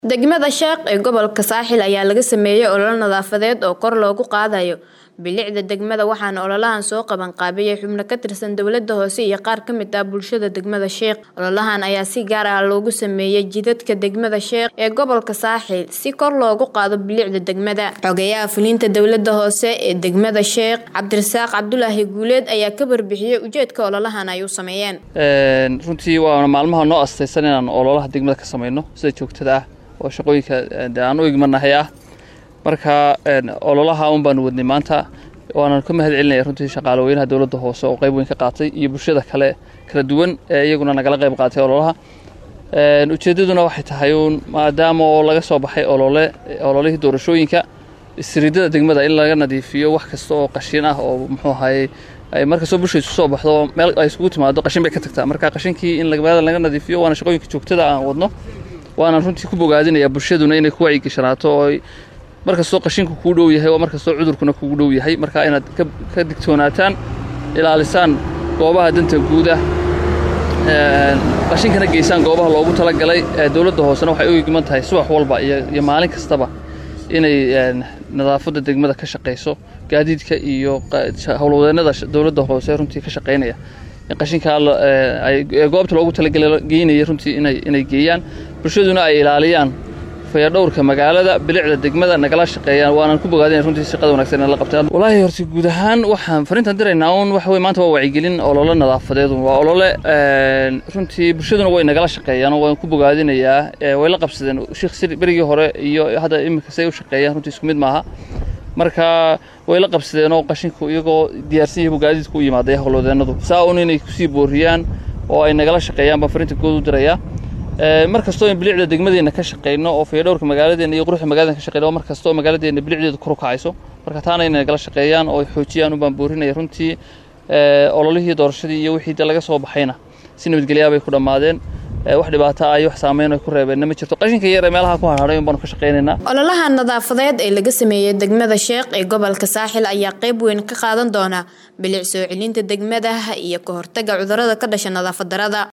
Degmada Sheekh ee gobolka Saaxil ayaa laga sameeyay olole nadaafadeed oo kor loogu qaadayo bilicda degmada waxaana ololahan soo qaban qaabiyay xubno ka tirsan dowladda hoose iyo qaar ka mid ah bulshada degmada Sheekh. Ololahan ayaa si gaar ah loogu sameeyay jidadka degmada Sheekh ee gobolka Saaxil si kor loogu qaado bilicda degmada. Xogayaha fulinta dowladda hoose ee degmada Sheekh Cabdirasaaq Cabdulaahi Guuleed ayaa ka warbixiyay ujeedka ololahan ay u sameeyeen. runtii waana maalmaha noo astaysan inaan ololaha degmada ka samayno sida joogtada ah oo shaqooyinka dee aan u igmanahay ah marka ololaha un baanu wadnay maanta waana ka mahad celinaya runtii shaqaale weynaha dowladda hoose oo qayb weyn ka qaatay iyo bulshada kale kala duwan ee iyaguna nagala qayb qaatay ololaha ujeeddaduna waxay tahay uun maadaama oo laga soo baxay olole ololihii doorashooyinka isridada degmada in laga nadiifiyo wax kasta oo qashin ah oo muxuu ahaye ay markastoo bulsha isu soo baxdo meel ay isugu timaado qashin bay ka tagtaa marka qashinkii in magaalada laga nadiifiyo waana shaqooyinka joogtada aan wadno waanaan runtii ku bogaadinaya bulshaduna inay ku wacyigashanaato oo markastoo qashinku kuu dhow yahay oo markastoo cudurkuna kugu dhow yahay marka inaad ka digtoonaataan ilaalisaan goobaha danta guuda qashinkana geysaan goobaha loogu talagalay dowladda hoosena waxay u igman tahay subax walba iyo maalin kastaba inay nadaafadda degmada ka shaqayso gaadiidka iyo howlwadeennada dowladda hoose runtii ka shaqaynaya qashinkaa goobta loogu talageynaya runtii inay geeyaan bulshaduna ay ilaaliyaan fayadhowrka magaalada bilicda degmada nagala shaqeeyaan waanaan ku bogaadina runtii shaqada wanaagsan inay la qabtaan walaahi horta guud ahaan waxaan fariintan diraynaa un waxa weye maanta waa wacyigelin olole nadaafadeed waa olole runtii bulshaduna way nagala shaqeeyaan waan ku bogaadinayaa way la qabsadeen sheekh sir berigii hore iyo hadda iminka say u shaqeeyaan runtii isku mid maaha marka way la qabsadeen oo qashinku iyagoo diyaarsan yahay gaadiidku u yimaaday howlwadeennadu saa un inay kusii booriyaan oo ay nagala shaqeeyaan baan fariinta good u dirayaa mar kastoo in bilicda degmadeenna ka shaqeyno oo fayadhowrka magaaladeenna iyo quruxda magaladen ka shaqeyno mar kastoo magaaladeenna bilicdeedu kor u kacayso marka taana inay nagala shaqeeyaan oo ay xoojiyaan unbaan boorinaya runtii ololihii doorashadii iyo wixii de laga soo baxayna si nabadgelyaa bay ku dhammaadeen wax dhibaato ah iyo wax saameyn ay ku reebeenna ma jirto qashinka yar ee meelaha ku harharay un baanu ka shaqaynaynaa ololaha nadaafadeed ee laga sameeyey degmada sheekh ee gobolka saaxil ayaa qayb weyn ka qaadan doona bilic soo celinta degmada iyo ka hortagga cudurrada ka dhasha nadaafad darada